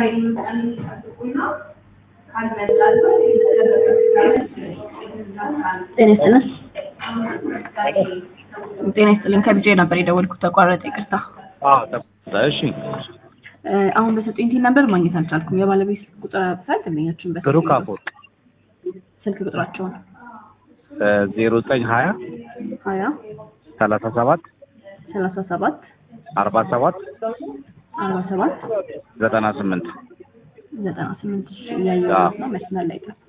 ጤና ይስጥልን። ጤና ይስጥልን። ከቢጄ ነበር የደወልኩት ተቋረጠ፣ ይቅርታ። አዎ ተቆጣ። እሺ እ፣ አሁን በሰጡኝ ቲን ነበር ማግኘት አልቻልኩም። የባለቤት ቁጥር አብሳል ደንበኛችን በስልክ ብሩክ አፈወርቅ ስልክ ቁጥራቸውን ዜሮ ዘጠኝ ሀያ ሀያ ሰላሳ ሰባት ሰላሳ ሰባት አርባ ሰባት አርባ ሰባት ዘጠና ስምንት ዘጠና ስምንት እያየሁት ነው። መስመር ላይ ጠብቁ።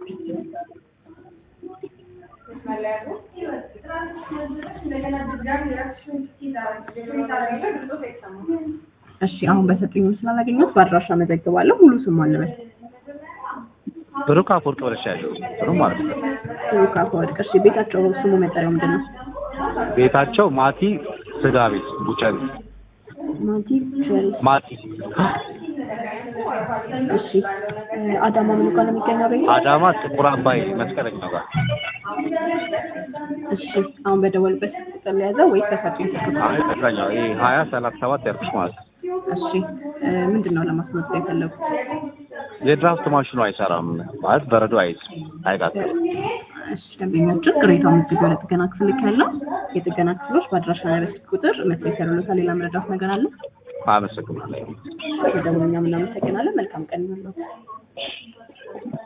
እሺ አሁን በሰጡኝ ምስል አላገኘሁት። በአድራሻ መዘግባለሁ። ሙሉ ስሙ አለበት ብሩክ አፈወርቅ ብለሻለሁ። ጥሩ ማለት ነው። ብሩክ አፈወርቅ። እሺ ቤታቸው ስሙ መጠሪያው ምንድን ነው? ቤታቸው ማቲ ስጋ ቤት ቡጨሪ ማቲ ቸሪ። ማቲ እሺ እ፣ አዳማ ምን ጋር ነው የሚገኘው ቤት? አዳማ ጥቁር አባይ መስቀለኛው ጋር እሺ አሁን በደወልበት ቁጥር ለያዘው ወይስ በሰጡኝ ስልክ ቁጥር? አይ መስቀለኛው ይሄ ሀያ ሰላሳ ሰባት ያልኩሽ ማለት ነው። እሺ እ፣ ምንድን ነው ለማስመዝገብ የፈለጉት? የድራፍት ማሽኑ አይሰራም ማለት በረዶ አይዝ አይቃጥልም። እሺ ደንበኛችን ቅሬታውን መዝግበው ለጥገና ክፍል ልክ ያለው የጥገና ክፍሎች በአድራሻ ላይ በስልክ ቁጥር መስሪያ ይሰሩለታል። ሌላ መረዳት ነገር አለ? አመሰግናለሁ። በደውል እኛም እናመሰግናለን። መልካም ቀን ይሁንልዎት።